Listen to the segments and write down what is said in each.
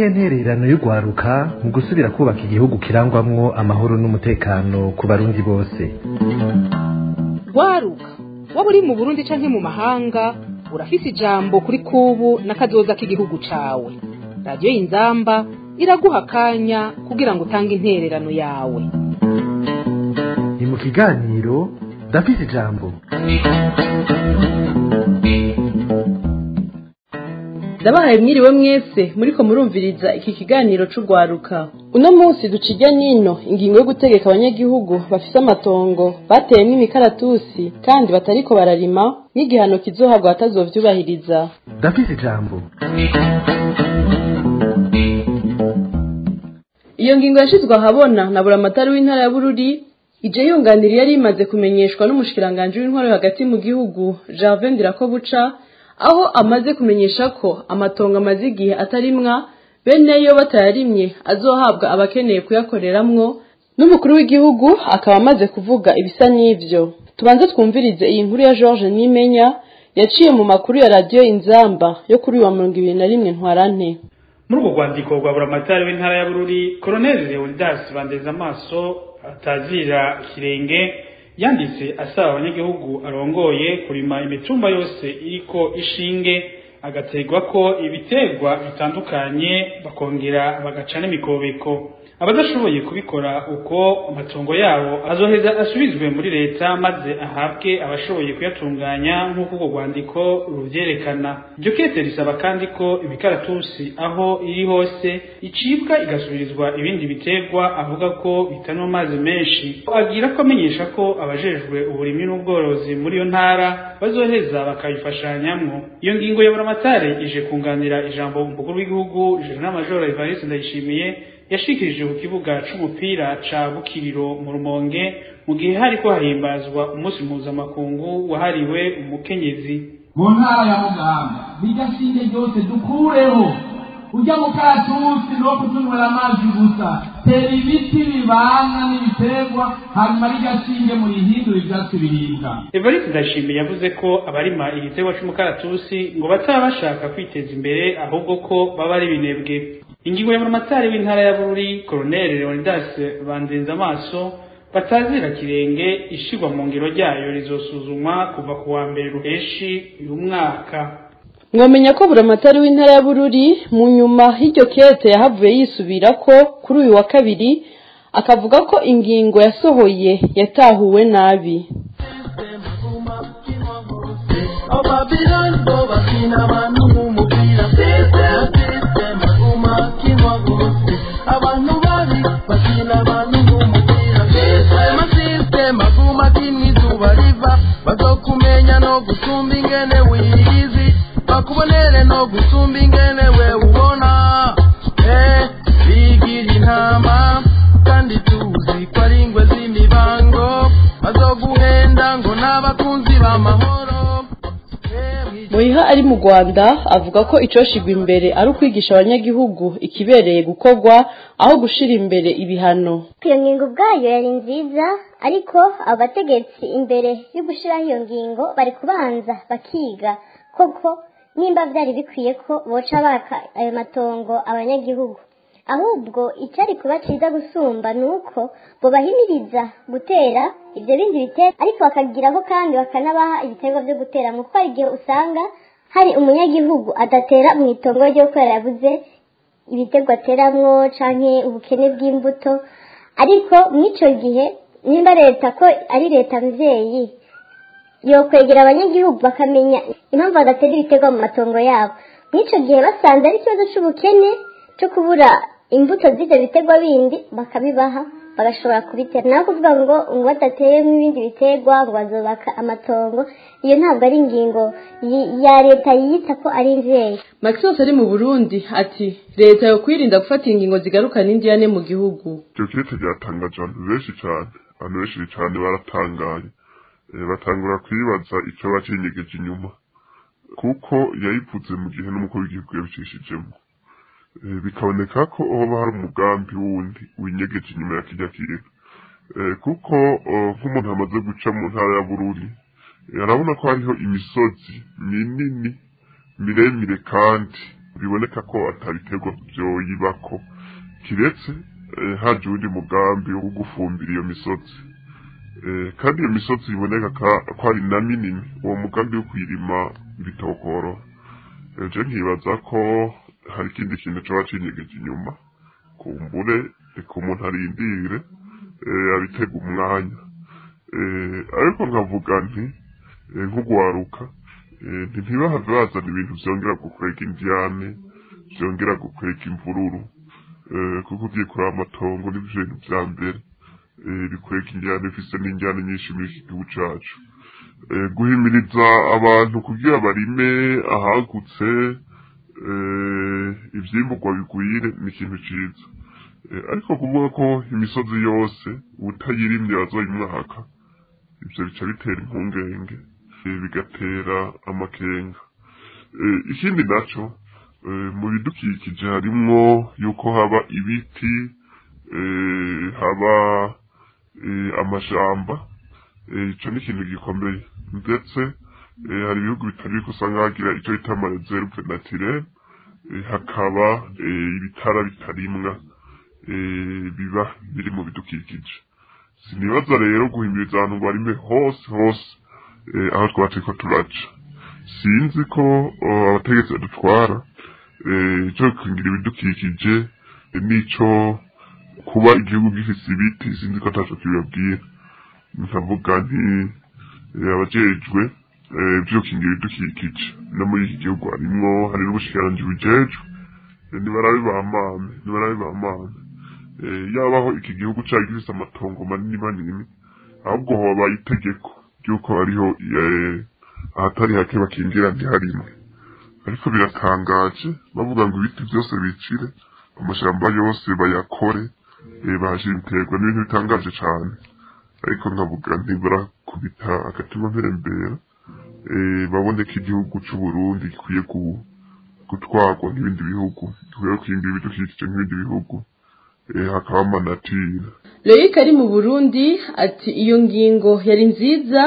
niyihe ntererano y'urwaruka mu gusubira kubaka igihugu kirangwamwo amahoro n'umutekano ku barundi bose rwaruka waba uri mu burundi canke mu mahanga urafise ijambo kuri kubu n'akazoza k'igihugu cawe radiyo y'inzamba iraguha akanya kugira ngo utange intererano yawe ni mu kiganiro ndafise ijambo ndabahaye mwiriwe mwese muriko murumviriza iki kiganiro c'urwaruka uno munsi ducijya nino ingingo yo gutegeka abanyagihugu bafise amatongo bateyemwo imikaratusi kandi batariko bararima n'igihano kizohabwa batazovyubahiriza ndafise ijambo iyo ngingo yashizwe ahabona na buramatari w'intara ya bururi ije yunganira yari imaze kumenyeshwa n'umushikiranganji w'intwaro yo hagati mu gihugu Gervais Ndirakobuca aho amaze kumenyesha ko amatongo amaze igihe atarimwa bene yo batayarimye azohabwa abakeneye kuyakoreramwo n'umukuru w'igihugu akaba amaze kuvuga ibisa n'ivyo tubanze twumvirize iyi nkuru ya George Nimenya yaciye mu makuru ya radiyo inzamba yo kuri uyu wa mirongo ibiri na rimwe ntwarante muri urwo rwandiko rwa buramatari w'intara ya bururi koroneli leonidas bandeza amaso atazira ikirenge yanditse asaba abanyagihugu arongoye kurima imitumba yose iriko ishinge agategwa ko ibiterwa bitandukanye bakongera bagaca n'imikobeko abadashoboye kubikora uko amatongo yabo azoheza asubizwe muri leta maze ahabwe abashoboye kuyatunganya nk'uko urwo rwandiko ruvyerekana iryo kete risaba kandi ko imikaratusi aho iri hose icibwa igasubirizwa ibindi biterwa avuga ko bitanywa amazi menshi agira ko amenyesha ko abajejwe uburimyi n'ubworozi muri iyo ntara bazoheza bakabifashanyamwo iyo ngingo ya buramatare ije kunganira ijambo umukuru w'igihugu jenerali majoro evariste ndayishimiye yashikirije ku kibuga c'umupira ca Bukiriro mu Rumonge mu gihe hariko hahimbazwa umunsi mpuzamakungu wahariwe umukenyezi mu ntara ya mugamba bijya shinge ryose dukureho ujya mu karatusi no kutunywera amazi gusa tera ibiti bibana n'ibiterwa hanyuma rijya shinge murihindura ivyatsi biribwa Evariste Ndashimiye yavuze ko abarima igiterwa c'umukaratusi ngo bataba bashaka kwiteza imbere ahubwo ko baba ari binebwe ingingo ya buramatari w'intara ya bururi koroneli leonidas bandenza amaso batazira kirenge ishigwa mu ngiro ryayo rizosuzumwa kuva ku wa mbere ruheshi uyu mwaka mwamenya ko buramatari w'intara ya bururi mu nyuma y'iryo kete yahavuye yisubira ko kuri uyu wa kabiri akavuga ko ingingo yasohoye yatahuwe nabi abantu babi bakina abantu nk'umupira amasisitema aguma kimwe izuba riva bazokumenya no gusumba ingene wiyizi bakubonere no gusumba ingene we ubona eh bigira intama kandi tuzi ko ari ingwe z'imibango bazoguhenda ngo n'abakunzi b'amahoro muyiha ari mu rwanda avuga ko icoshigwa imbere ari ukwigisha abanyagihugu ikibereye gukorwa aho gushira imbere ibihano iyo ngingo ubwayo yari nziza ariko abategetsi imbere yo gushyiraho iyo ngingo bari kubanza bakiga koko nimba byari bikwiye ko boca baka ayo matongo abanyagihugu ahubwo icyari kuba cyiza gusumba ni uko bubahimiriza gutera ibyo bindi biterwa ariko bakagiraho kandi bakanabaha ibiterwa byo gutera kuko hari igihe usanga hari umunyagihugu adatera mu itongo ryo kubera yabuze ibiterwa ateramwo canke ubukene bw'imbuto ariko mw'icyo gihe nimba leta ko ari leta mvyeyi yokwegera abanyagihugu bakamenya impamvu badatera ibiterwa mu matongo yabo mw'icyo gihe basanze ari ikibazo c'ubukene cyo kubura imbuto z'ibyo biterwa bindi bakabibaha bagashobora kubitera naho kuvuga ngo ngo badateyemo ibindi biterwa ngo bazubaka amatongo iyo ntabwo ari ingingo ya leta yiyita ko ari imvyeyi maxos ari mu burundi ati leta yo kwirinda gufata ingingo zigarukana indiyane mu gihugu icyo kirete ryatangaje abantu benshi cyane abantu benshi cyane baratangaye batangura kwibaza icyo bacinyegeje inyuma kuko yayivuze mu gihe n'umukuru w'igihugu yabicishijemo bikaboneka ko hoba hari umugambi wundi winyegeje inyuma ya kijya kirere kuko nk'umuntu amaze guca mu ntara ya bururi arabona ko hariho imisozi minini miremire kandi biboneka ko atabiterwa vyoyibako kiretse eh, haje uwundi mugambi wo gufumbira iyo misozi Eh, kandi iyo misozi iboneka ka- ko ari na minini uwo mugambi wo kwirima ibitokoro je nkibaza ko hari ikindi kintu coba cinyegeje inyuma kumbure reka umuntu arindire eh, abitega umwanya Eh, ariko nkavuga nti eh, nk'ugwaruka eh, nti ntibahave bazana ibintu vyongera gukwega indyane vyongera gukwega imvururu Eh, kuko ugiye kuraba amatongo n'ivyo bintu vya mbere eh, bikwega indyane bifise n'indyane nyinshi muri iki gihugu cacu Eh, guhimiriza abantu kugira barime ahagutse eh, ivyimburwa bigwire ni ikintu ciza Eh, ariko kuvuga ko imisozi yose utayirimye bazoyimwaka ivyo bica bitera impungenge eh, bigatera amakenga Eh, ikindi naco eh, mu bidukikije harimwo yuko haba ibiti eh, haba eh, amashamba eh, ico ni ikintu gikomeye ndetse eh, hari ibihugu bitari biko usanga hagira ico bita amareserve naturelle eh, hakaba eh, ibitara bitarimwa eh, biba biri mu bidukikije sinibaza rero guhimiriza abantu ngo barime hose hose eh, aho twaba turiko turaca sinzi ko oh, abategetsi badutwara eh, ico gukingira ibidukikije eh, n'ico kuba igihugu gifise ibiti sinzi ko ataco kibabwira nkavuga nti eh, abajejwe eh, vyo gukingira ibidukikije no muri iki gihugu harimwo hari n'ubushikiranganji bujejwe eh, nibarabe bamame nibarabe bamame eh, yabaho iki gihugu cari gifise amatongo manini manini ahubwo hoba itegeko ry'uko hariho eh, ahatari hake bakingira ntiharimwe ariko biratangaje bavuga ngo ibiti byose bicire amashamba yose bayakore eh, bahashira ibiterwa n'ibintu bitangaje cane ariko nkavuga ntibarakubita agatima mpembera eh, babone ko igihugu c'uburundi gikwiye gu- gutwarwa n'ibindi bihugu gikwiye gukingira ibidukikije nk'ibindi bihugu eh, hakaba amanatire Loic ari mu Burundi ati iyo ngingo yari nziza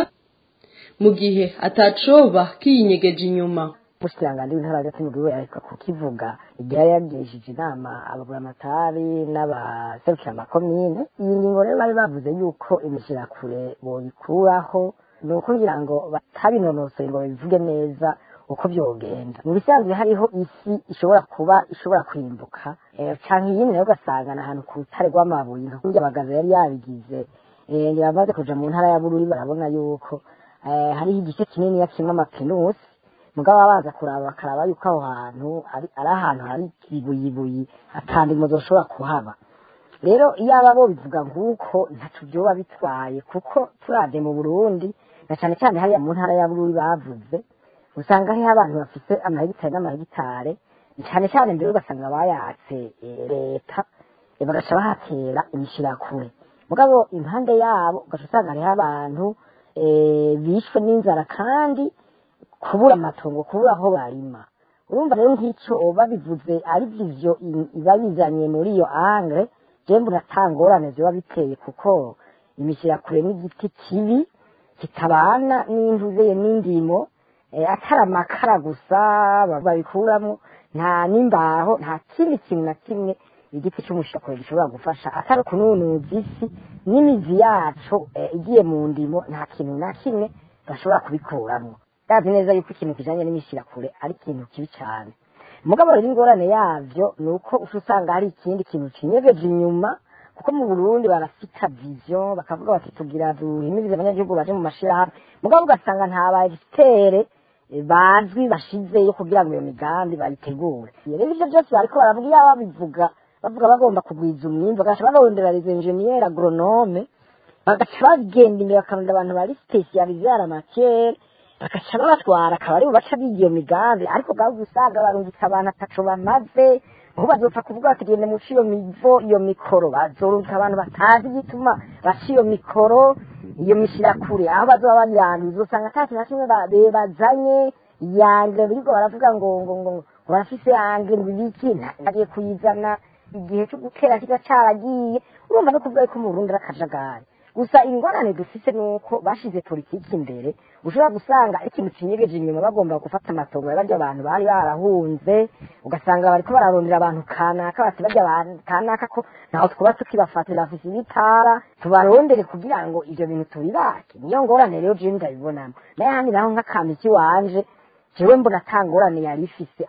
mu gihe atacoba kiyinyegeje inyuma umushikiranganji w'intara hagati mu gihugu ariko kukivuga igihe yari yagirishije inama abaguramatari n'abaserukira amakomine iyi ngingo rero bari bavuze yuko imishirakure boyikuraho ni ukugira ngo batabinonosoye ngo babivuge neza uko byogenda mu bisanzwe hariho isi ishobora kuba ishobora kwimbuka eh, canke iyindi nayo ugasanga ni ahantu ku rutare rw'amabuye nka kurya abagaza yari yabigize eh, ngira bamaze kuja mu ntara ya bururi barabona yuko eh, hariho igice kinini kimwe amapinusi mugabo babanza kuraba bakaraba yuko aho hantu ari ari ahantu hari ibuyibuyi atandimo zoshobora kuhaba rero iyo aba bo bivuga nk'uko ntaco vyoba bitwaye kuko turavye mu burundi na cane cane hariya mu ntara ya bururi bavuze usanga hariho abantu bafise amahegitari n'amahegitare cane cane mbere ugasanga bayatse eh, leta eh, bagaca bahatera imishirakure mugabo impande yabo ugaca usanga hariho abantu eh, bishwe n'inzara kandi kubura amatongo kubura aho barima urumva rero nk'icyo babivuze ari byo iba bizanye muri iyo angre je mbona atangorane ziba biteye kuko imishirakure n'igiti kibi kitabana n'intuzeye n'indimo eh, atari amakara gusa babikuramwo nta n'imbaho nta kindi kintu na kimwe igiti cy'umushakure gishobora gufasha atari ukununuza isi n'imizi yaco eh, igiye mu ndimo nta kintu na kimwe bashobora kubikuramwo ndazi neza yuko ikintu kijanye n'imishirakure ari ikintu kibi cyane mugabo rero ingorane yavyo ni uko uca usanga hari ikindi kintu kinyegeje inyuma kuko mu burundi barafita vision bakavuga bati tugira duhimirize abanyagihugu baje mu mashirahamwe mugabo ugasanga nta ba egitere bazwi bashizeyo kugira ngo iyo migambi bayitegure rero ivyo byose bariko baravuga iyo babivuga bavuga bagomba kugwiza umwimbu bagaca barondera les ingénieurs agronome bagaca bagenda imbere bakarondera abantu bari spécialisé à la matière bagaca babatwara akaba aribo baca biga iyo migambi ariko bwaba usanga barungitse abantu ataco bamaze aho bazopfa kuvuga bati gende muca iyo mivo iyo mikoro bazorungika abantu batazi igituma baca iyo mikoro iyo mishirakure aho bazoba bayanduza usanga ata kintu na kimwe ba- be- bazanye yangre biriko baravuga ngo ngo ngo ngo barafise yangre bibiki nagiye kuyizana igihe cyo gutera kiba caragiye urumva no kuvuga ko mu Burundi ari akajagari gusa ingorane dufite ni uko bashize politiki imbere ushobora gusanga ikintu kinyegeje inyuma bagomba gufata amatongo ya barya abantu bari barahunze ugasanga bariko bararondera abantu kanaka bati barya abantu kanaka ko ntaho twuba tukibafatira bafise ibitara tubarondere kugira ngo ivyo bintu tubibake niyo ngorane rero jewe ndabibonamo naye handi naho nk'akamiki wanje jewe mbona ata ngorane yari ifise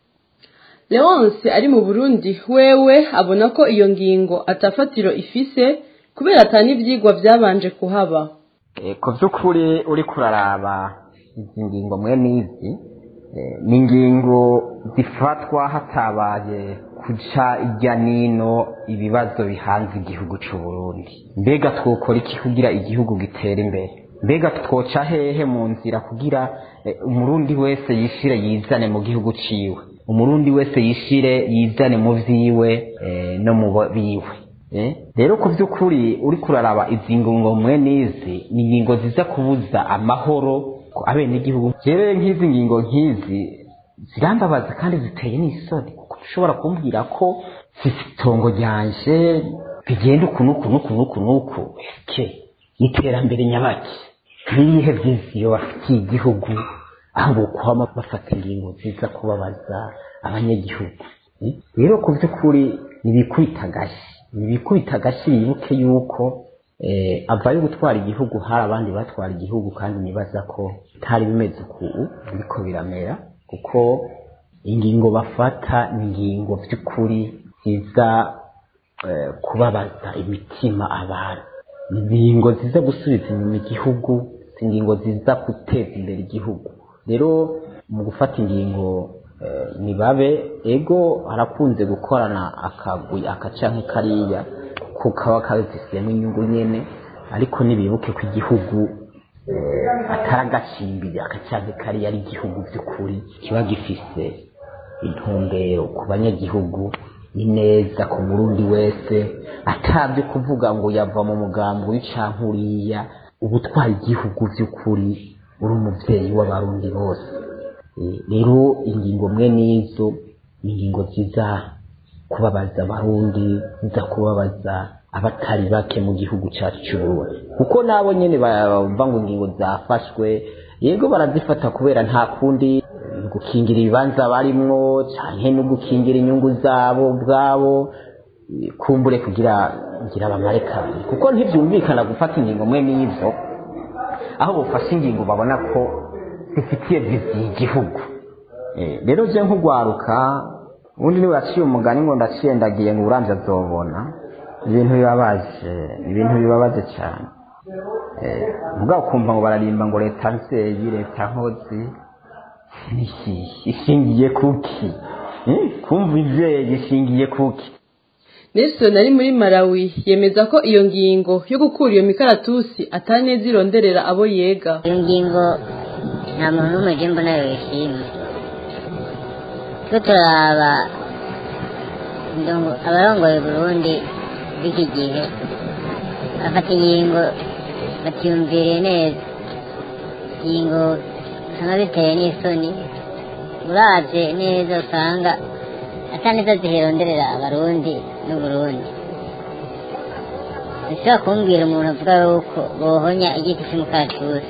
leonce ari mu burundi wewe abona ko iyo ngingo atafatiro ifise kubera ata n'ivyigwa vyabanje kuhaba Eh, ku by'ukuri uri kuraraba izi ngingo mwe n'izi eh, ni ingingo zifatwa hatabaye kuca ijya nino ibibazo bihanze igihugu cy'u Burundi mbega twokora iki kugira igihugu gitere imbere mbega twoca hehe mu nzira kugira eh, umurundi wese yishire yizane mu gihugu ciwe umurundi wese yishire yizane mu vyiwe eh, no mu bo- biwe Eh, rero ku by'ukuri uri kuraraba izi ngingo mwe n'izi ni ingingo ziza kubuza amahoro ku abenegihugu jewe nk'izi ngingo nk'izi zirambabaza kandi ziteye n'isoni kuko ushobora kumbwira ko mfise itongo ryanje bigenda uku n'uku n'uku n'uku n'uku eke iterambere nyabaki n'ibihe vyiziyo bafitiye igihugu aho bokwama bafata ingingo ziza kubabaza abanyagihugu Eh, rero ku by'ukuri nibikubita agashyi nibikubita agashyi bibuke yuko eh, avayo gutwara igihugu hari abandi batwara igihugu kandi nibaza ko bitari bimeze uku biriko biramera kuko ingingo bafata ni ingingo by'ukuri ziza eh, kubabaza imitima abantu ni ingingo ziza gusubiza inyuma igihugu si ingingo ziza guteza imbere igihugu rero mu gufata ingingo eh, nibabe ego harakunze gukorana akagwi akacanke kariya kuko kaba kazisiyemo inyungu nyene ariko nibibuke ko igihugu eh, atari agacimbiri akacanke kariya ari igihugu by'ukuri kiba gifise intumbero ku banyagihugu ni neza ku murundi wese atabyo kuvuga ngo yava mu mugambi w'icanke uriya uba utwara igihugu by'ukuri uri umuvyeyi w'abarundi bose Eh, rero ingingo mwe n'izo ni ingingo ziza kubabaza abarundi ziza kubabaza abatari bake mu gihugu cyacu cy'uburundi kuko nabo nyene bumva ngo ingingo zafashwe yego barazifata kubera nta kundi ni gukingira ibibanza barimwo canke no gukingira inyungu zabo ubwabo eh, kumbure kugira ngira bamare kabiri kuko ntivyumvikana gufata ingingo mwe n'izo aho bufashe ingingo babona ko zifitiye viziyo igihugu Eh, rero je nk'ugwaruka ubundi niwe yaciye umugani ngo ndaciye ndagiye ngo uramvye azobona ibintu bibabaje ibintu bibabaje cyane Eh, mugabo ukumva ngo bararimba ngo leta nzeye leta nkozi Iki, ishingiye kuki Eh, kumva ivyeyi ishingiye kuki nelson ari muri malawi yemeza ko iyo ngingo yo gukura iyo mikaratusi ataneza ironderera abo yega iyo ngingo nta muntu n'umwe je mbona yoyishimye twe turaba ndongo- abarongoye burundi b'iki gihe bafata ingingo batiyumviriye neza ingingo usanga ziteye n'isoni uravye neza usanga ata neza ziheronderera abarundi n'uburundi ntishobora kumbwira umuntu avuga yuko bohonya igiti cy'umukaratusi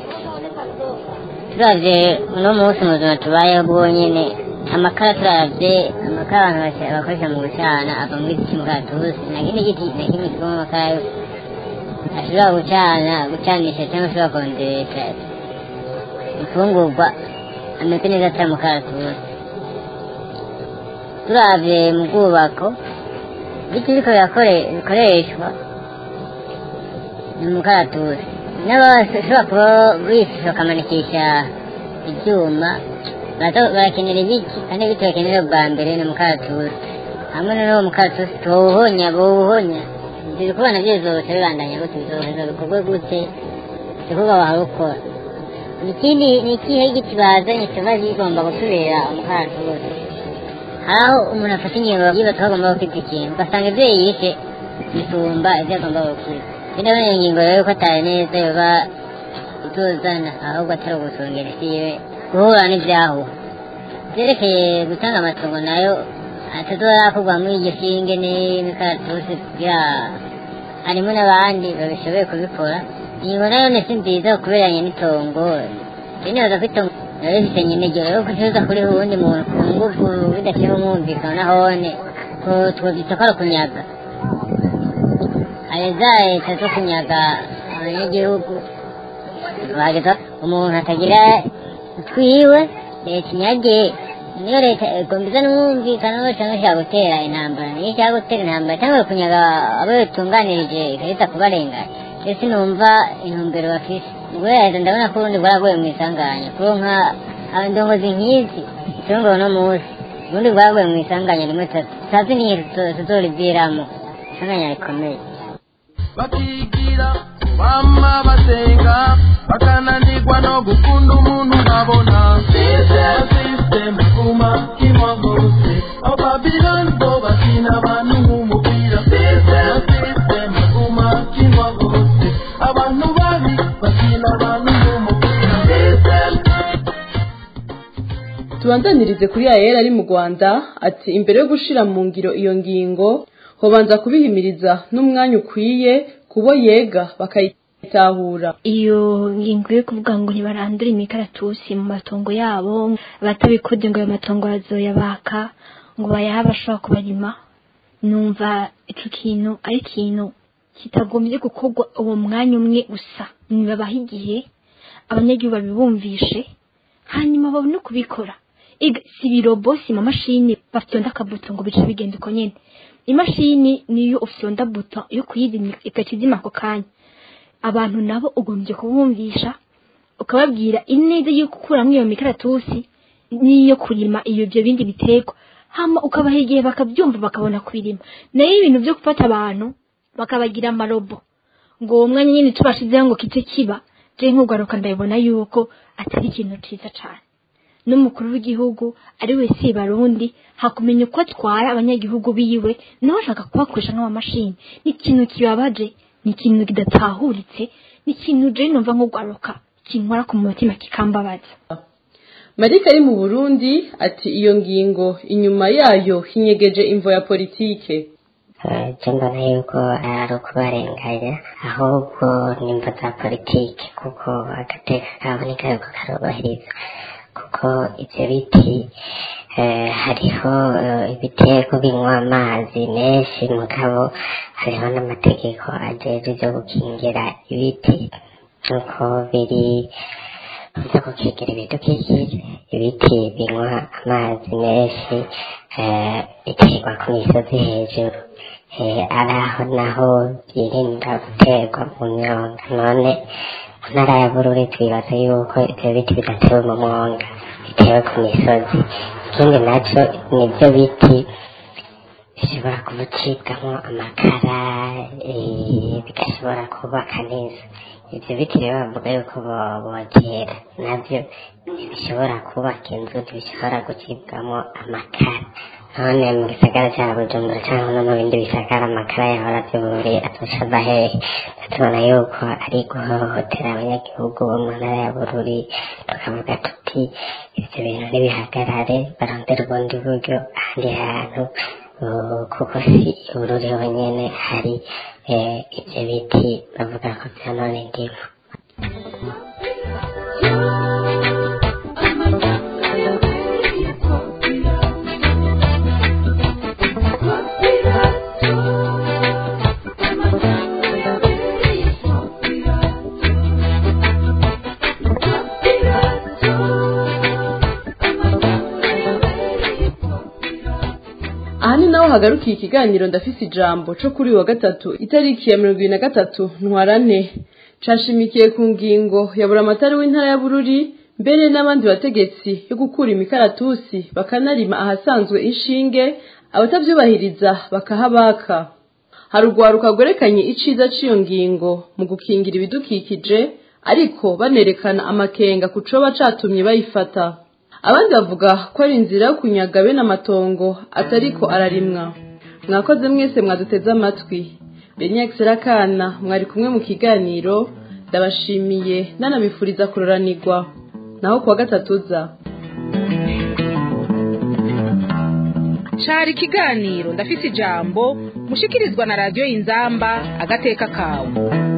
turavye uno munsi mu buzima tubayeho bwonyene amakara turavye amakara abantu base- bakoresha mu gucana ava mu giti cy'umukaratusi nta kindi giti na kimwe kivamo amakara yo ashobora gucana gucanisha cyangwa ashobora konjesha imfungurwa ameze neza atari umukaratusi turavye mu bwubako ibiti biriko birakore- bikoreshwa ni umukaratusi n'abashobora kuba bifasha bakamanikisha ibyuma barato- barakenera ibiti kandi ibiti bakenera bwa mbere ni umukaratusi hamwe n'uwo mukaratusi tuwuhonya bawuhonya ibyo kubona byizose bibandanya gute bizoheza bikorwe gute igikorwa baharukora ikindi ni ikihe giti bazanye kiba kigomba gusubira umukaratusi hari aho umuntu afata ingingo yibaza ko agomba gukwiza ikintu ugasanga ibyo yishe bisumba ibyo agomba gukwiza ndabona iyo ngingo rero ko atari neza yoba ituzana ahubwo atari ugusongera isi yiwe guhura n'ibyahuha byerekeye gutanga amatungo nayo atazorakorwa muri iryo shinge n'imikaratusi kugira harimo n'abandi babishoboye kubikora ingingo nayo ni si nziza kuberanye n'itongo binibaza ko itongo biba bifite nyine igihe rero kutuza kuriho uwundi muntu ku ngufu bidashyira umwumvikano nahone twabyita ko ari ukunyaga hari za leta zo kunyaga abanyagihugu bageza umuntu atagira twiwe leta inyage niyo leta igomba n'umwumvikano cyangwa ishaka gutera intambara niyo ishaka gutera intambara cyangwa kunyaga abo bitunganirije ikarita kubarenganya ndetse numva intumbero bafise ubwo leta ndabona ko ubundi bwaraguye mu isanganya kuronka indongozi nk'izi itungo no munsi ubundi bwaraguye mu isanganya rimwe tazi n'iyo tuzoriviramo isanganya rikomeye bakigira bama basenga bakananirwa no gukunda umuntu babona sisiteme kuma kimwa hose ababiloni bo bakina abantu nk'umupira sisiteme kuma kimwa hose abantu babi bakina abantu nk'umupira tubandanirize kuri ayera ari mu rwanda ati imbere yo gushira mu ngiro iyo ngingo hobanza kubihimiriza n'umwanya ukwiye kubo yega bakayitahura iyo ngingo yo kuvuga ngo ntibarandure imikaratusi mu matongo yabo batabikode ngo ayo matongo bazoyabaka ngo bayahe abashobora kubarima numva ico kintu ari ikintu kitagombye gukorwa uwo mwanya umwe gusa nibabaha igihe abanyagihugu babibumvishe hanyuma babone kubikora si ibirobo si amamashini bafyonda akabuto ngo bice bigenda uko nyene imashini niyo ufyonda buto yo kuyizimya igakizima ako kanya abantu nabo ugombye kubumvisha ukababwira ineza yo gukuramo iyo mikaratusi n'iyo kurima iyo ibyo bindi biterwa hama ukabaha igihe bakabyumva bakabona kubirima nayo ibintu byo gufata abantu bakabagira amarobo ngo uwo mwanya nyine tubashizeho ngo kice kiba je nk'ugaruka ndabibona yuko atari ikintu ciza cane n'umukuru w'igihugu ari we si barundi hakumenya uko atwara abanyagihugu biwe nawe ashaka kubakoresha nk'amamashini ni ikintu kibabaje ni ikintu kidatahuritse ni ikintu je numva nk'ugaruka kinkora ku mutima kikambabaza marika ari mu burundi ati iyo ngingo inyuma yayo hinyegeje imvo ya politike icyo mbona yuko ari ukubarenganya ahubwo nimba za politiki kuko agateka kaboneka yuko karubahiriza kuko ibyo biti hariho ibitego binywa amazi menshi mugabo hariho n'amategeko ajejwe byo gukingira ibiti nk'uko biri byo gukingira ibidukikije ibiti binywa amazi menshi biterwa ku misozi hejuru ari aho naho byirinda guterwa mu myonga none mu ntara ya bururi twibaza yuko ibyo biti bidatewe mu mwonga bitewe ku misozi ikindi nacyo nibyo biti bishobora kubucibwamo amakara bigashobora kubaka neza ibyo biti rero bavuga yuko bogera nabyo ntibishobora kubaka inzu ntibishobora gucibwamo amakara none mu gisagara cya bujumbura cyangwa no mu bindi bisagara amakara yahora byuburi atushava hehe tubona yuko ari guhohotera abanyagihugu bo mu ntara ya bururi tukavuga tuti ibyo bintu ntibihagarare barondera ubundi buryo ahandi hantu kuko si bururi honyine hari ibyo biti bavuga ko byanone indimu aha ni naho hagarukiye ikiganiro ndafise ijambo co kuri uyu wa gatatu itariki ya mirongo ibiri na gatatu ntwarane cashimikiye ku ngingo ya buramatari w'intara ya bururi mbere n'abandi bategetsi yo gukura imikaratusi bakanarima ahasanzwe inshinge abatavyubahiriza bakahabaka hari urwaruka rwerekanye iciza c'iyo ngingo mu gukingira ibidukikije ariko banerekana amakenga ku coba catumye bayifata abandi bavuga ko ari inzira yo kunyaga bene amatongo atariko ararimwa mwakoze mwese mwaduteze amatwi benyax rakana mwari kumwe mu kiganiro ndabashimiye nanabifuriza kuroranirwa naho kuwa gatatu uza cari ikiganiro ndafise ijambo mushikirizwa na radiyo inzamba agateka kawe